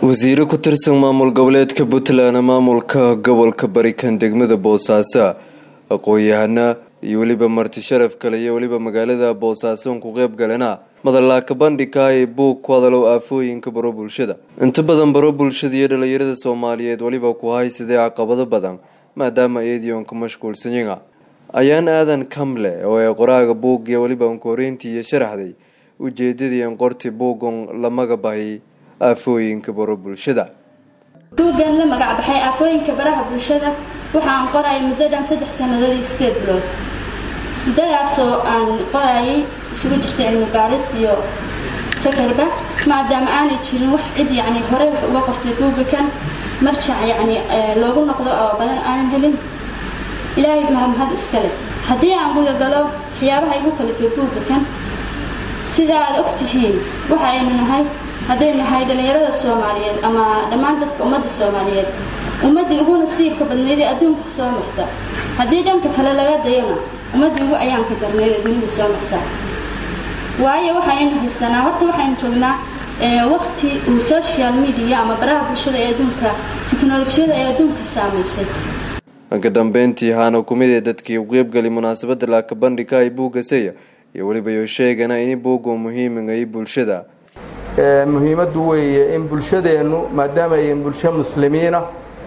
wasiiro ku tirsan maamul goboleedka puntland maamulka gobolka barikan degmada boosaaso aqoon-yahana iyo weliba marti sharaf kale iyo weliba magaalada boosaaso ku qeyb galena madalaaka bandhigka ee buug ku hadalow aafooyinka baro bulshada inta badan baro bulshada iyo dhalinyarada soomaaliyeed weliba ku haysadee caqabado badan maadaama eedionka mashquulsanyaga ayaan aadan kamle oo ee qoraaga buug iyo weliba unkoreyntii iyo sharaxday ujeedadii an qorti buugon lamaga bahay aafooyinka baro bulshada buuggan la magac baxay aafooyinka baraha bulshada waxaan qorayay muddadan saddex sannadood iyo sideed bilood muddadaasoo aan qorayay isugu jirta cilmi baaris iyo fakarba maadaama aanay jirin wax cid yacni horey wax uga qortay buugga kan marjac yacni loogu noqdo oo badan aanan helin ilaahay mahadmahad iskale haddii aan gudagalo waxyaabaha igu kalifay buugga kan sida aad og tihiin waxa aynu nahay hadday nahay dhallinyarada soomaaliyeed ama dhammaan dadka ummadda soomaaliyeed ummaddii ugu nasiibka badnayd ee adduunka soo marta haddii dhanka kale laga dayona ummaddii ugu ayaanka darnayd ee dunida soo marta waayo waxaynu haysanaa horta waxaynu joognaa waqti uu social media ama baraha bulshada ee adduunka tiknolojiyada ee adduunka saamaysay dhanka dambeyntii haana kumid ee dadkii u qeybgali munaasabada laaka bandhigka ay buugga seya iyo weliba yo sheegana in buugga muhiimigay bulshada muhiimaddu weeye in bulshadeennu maadaama ay bulsho muslimiina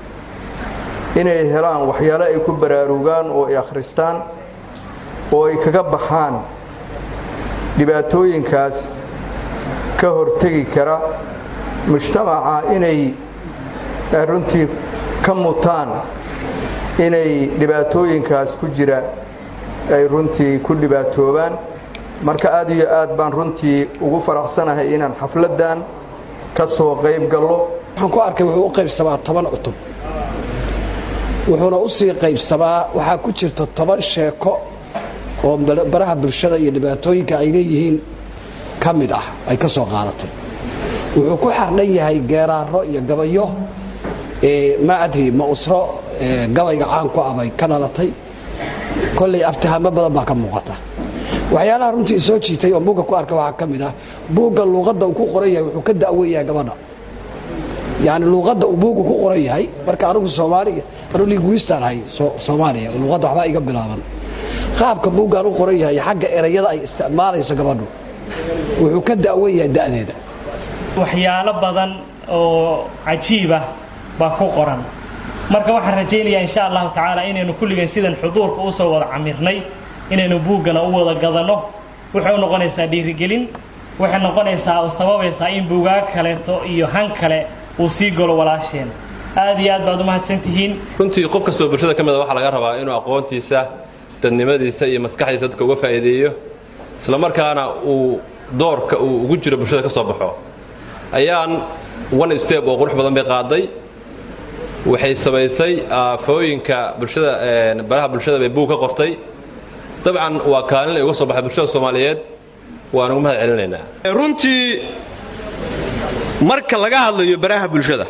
inay helaan waxyaalo ay ku baraarugaan oo ay akhristaan oo ay kaga baxaan dhibaatooyinkaas ka hortegi kara mujtamaca inay runtii ka mutaan inay dhibaatooyinkaas ku jira ay runtii ku dhibaatoobaan marka aad iyo aad baan runtii ugu faraxsanahay inaan xafladdan ka soo qayb gallo waxaan ku arkay wuxuu u qaybsamaa toban cutub wuxuuna u sii qaybsamaa waxaa ku jirta toban sheeko oo baraha bulshada iyo dhibaatooyinka ay leeyihiin ka mid ah ay ka soo qaadatay wuxuu ku xardhan yahay geeraaro iyo gabayo ma adri ma usro gabayga caan ku abay ka dhalatay kollay aftihamo badan baa ka muuqata waxyaalaha runtii soo jiitay oo buugga ku arka waxaa ka mid ah buugga luuqadda uu ku qoran yahay wuxuu ka da'wen yahay gabadha yacni luuqadda uu buugga ku qoran yahay marka anigu soomaaliga anu linguistaan ahay soomaaliya luuqadda waxbaa iga bilaaban qaabka buuggaan u qoran yahay xagga erayada ay isticmaalayso gabadhu wuxuu ka da'wen yahay da'deeda waxyaalo badan oo cajiibah baa ku qoran marka waxaan rajaynayaa insha allahu tacaala inaynu kulligeen sidan xuduurka usoo wada camirnay inaynu buuggana u wada gadanno waxay u noqonaysaa dhiirigelin waxay noqonaysaa oo sababaysaa in buugaag kaleeto iyo han kale uu sii galo walaasheen aad iyo aad baad u mahadsantihiin runtii qof kastoo bulshada ka mida waxaa laga rabaa inuu aqoontiisa dadnimadiisa iyo maskaxdiisa dadka uga faa'iideeyo isla markaana uu doorka uu ugu jiro bulshada ka soo baxo ayaan one step oo qurux badan bay qaaday waxay samaysay aafooyinka bulshada baraha bulshada bay buug ka qortay dabcan waa kaalin ay uga soo baxay bulshada soomaaliyeed waan ugu mahad celinaynaa runtii marka laga hadlayo baraha bulshada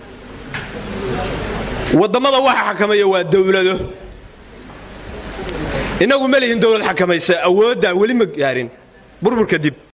wadammada waxa xakameeya waa dowlado innagu ma lihin dowlad xakamaysa awooddaa weli ma gaarin burbur kadib